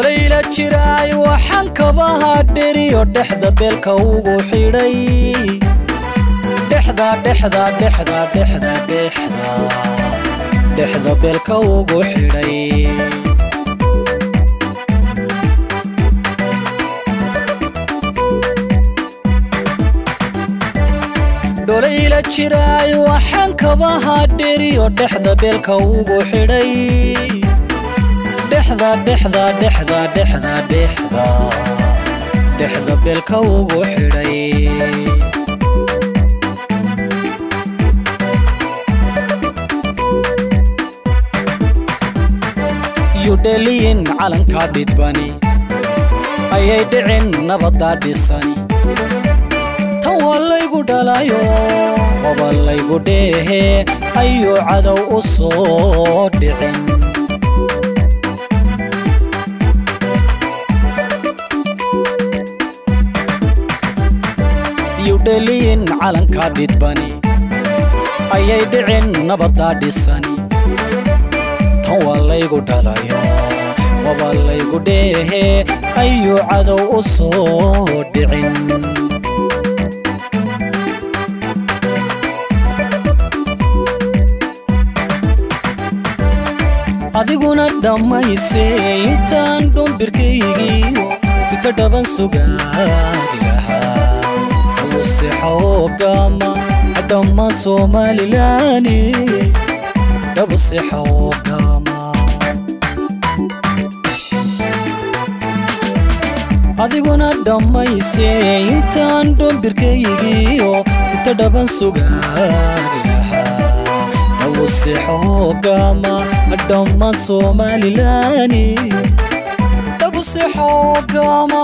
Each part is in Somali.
dolayla jiraay waxaan kabaha dheriyo dhexda beelka ugu xidhay dhexda dhexda dhexda dhexda dhexda dhexda beelka ugu xidhay dolayla jiraay waxaan kabaha dheriyo dhexda beelka ugu xidhay dhexda dhexda dhexda dhexda dhexda dhexda beelka ugu xidhay yudheliyin calankaa dhidbani ayay dhicin nabaddaa dhisani tan waa laygu dhalayo waba laygu dheehe ayuu cadow u soo dhicin yudheliyin calankaa dhidbani ayay dhicin nabaddaa dhisani tan waa laygu dhalayo waba laygu dheehe ayuu cadow u soo dhicin adiguna dhammayse intaan dhumbirkaygiiyo sita dhaban sugaadi lahaa dhabuseexaogama dhamma soomaalilani dhabuseexaogama adiguna dhammayse intaan dhumbirkaygiiyo sita dhaban sugaadi lahaa dhabuseexaogama dhamma soomaalilani dhabuseexaogama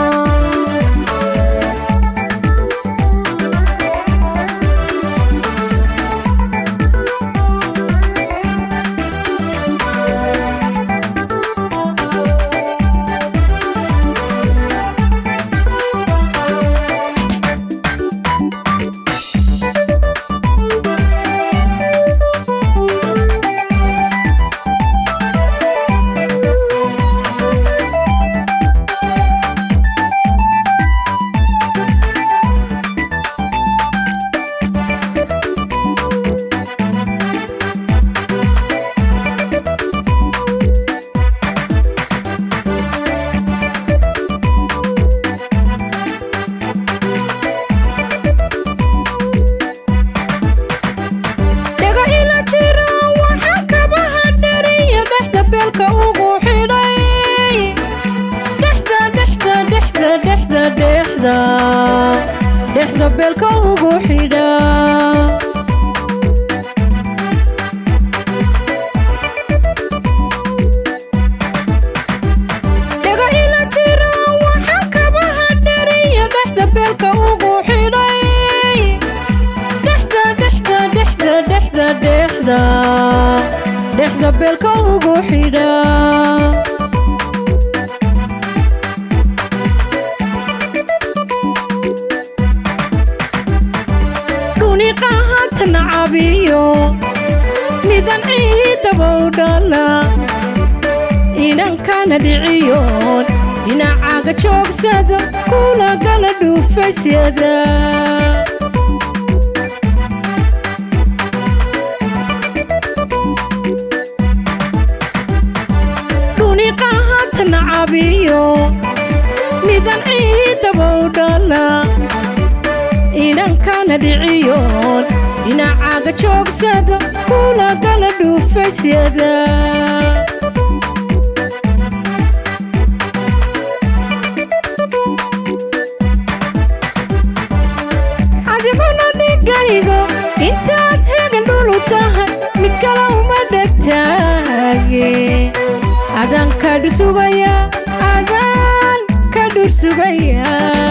dhexda beelka ugu xidha dhaga ila jira waxa kabaha dheriya dhexda beelka ugu xidhay dhexda dhexda dhexda dhexda dhexda dhexda beelka ugu xidha midan ciidaba u dhala inankana dhiciyoon dhinacaaga joogsado kula gala dhuufasyada dhuniqahantana cabiyo midan ciidaba u dhala inankana dhiciyoon dhinacaaga joogsado kula gala dhuufasyada adiguna dhigaygo intaad hegan dhulu tahay mid kale uma dhegtaage adaan ka dhursugaya adaan ka dhursugaya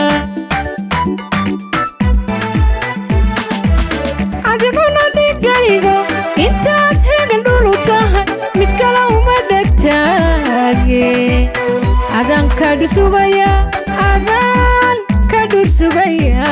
adiguna dhigaygo intaad hegan dhulu tahay mid kale uma dhegtaage adaan ka dhursugaya adaan ka dhursugaya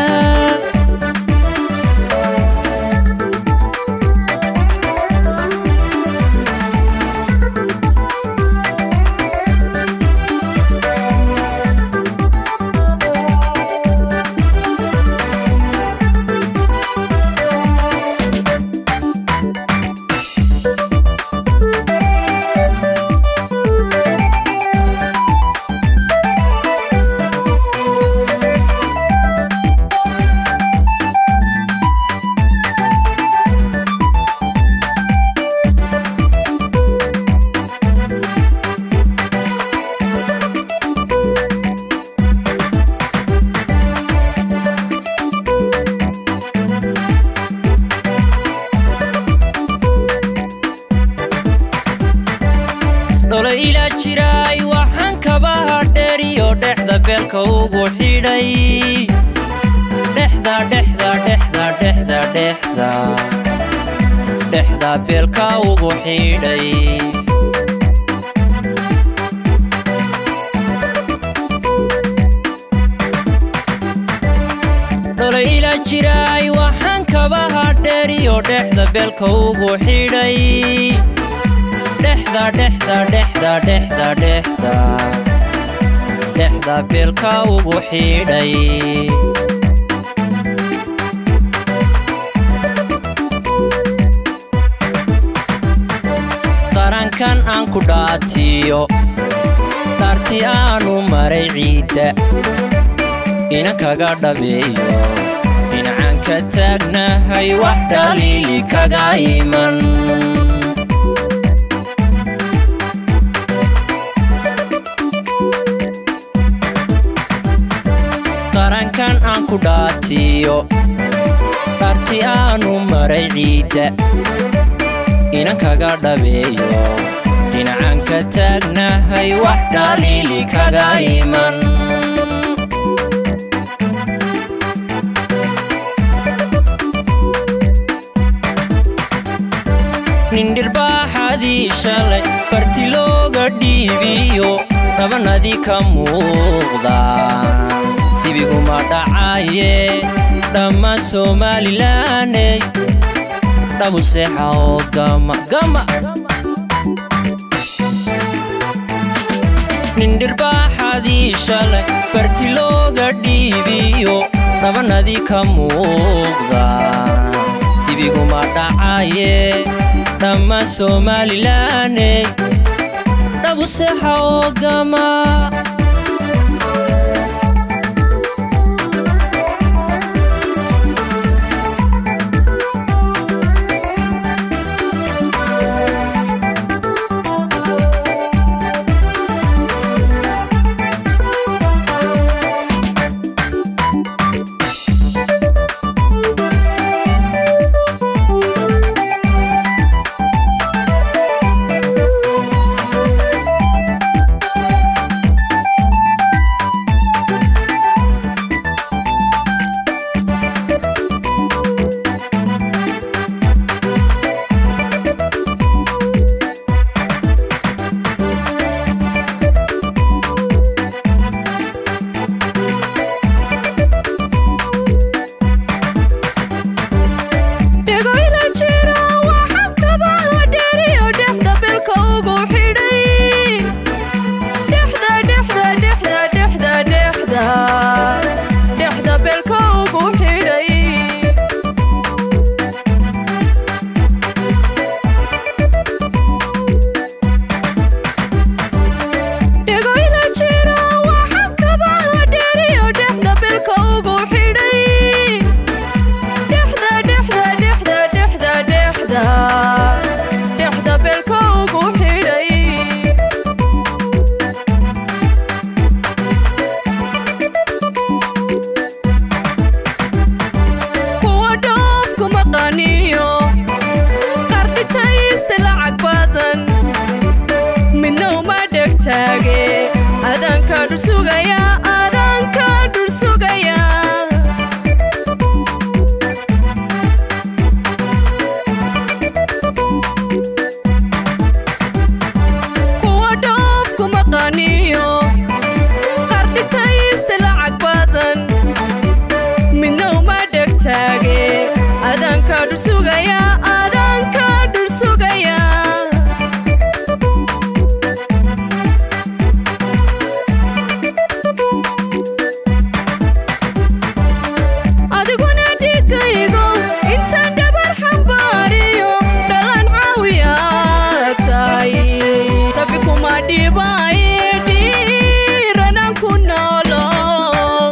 ila jiraay waxaan kabaha dheeriyo dhexda beelka ugu xidhay dhexda dhexda dhexda dhexda dhexda dhexda beelka ugu xidhay dholayla jiraay waxaan kabaha dheeriyo dhexda beelka ugu xidhay dhexda dhexda dhexda dhexda dhexda dhexda beelka ugu xidhay qarankan aan ku dhaatiyo dhaarti aanu maray ciidda ina kaga dhabeeyo dhinacaan ka taagnahay wax dhaliili kaga iman qarankan aan ku dhaatiyo dhaarti aanu maray ciidda ina kaga dhabeeyo dhinacaan ka taagnahay wax dhaliili kaga iman nindhirbaaxadii shalay barti looga dhiibiyo dhabanadii ka muuqda dibiguma dhacaye dhamma somalilaney dhabu seexa oo gama gama nindhirbaaxadii shalay barti looga dhiibiyo dhabanadii ka muuqda dibiguma dhacaye dhamma somalilaney dhabu seexa oo gama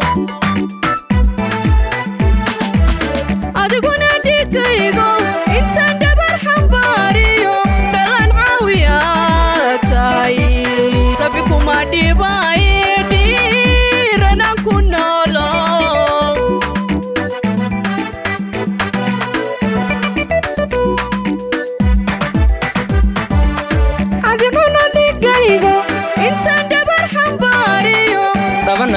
adiguna dhigaygo inta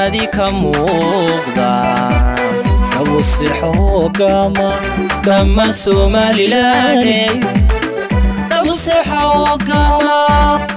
dhexdaadii ka muuqda dhabuseexo hogaama dhammaan somalilaane dhabuseexa hogaama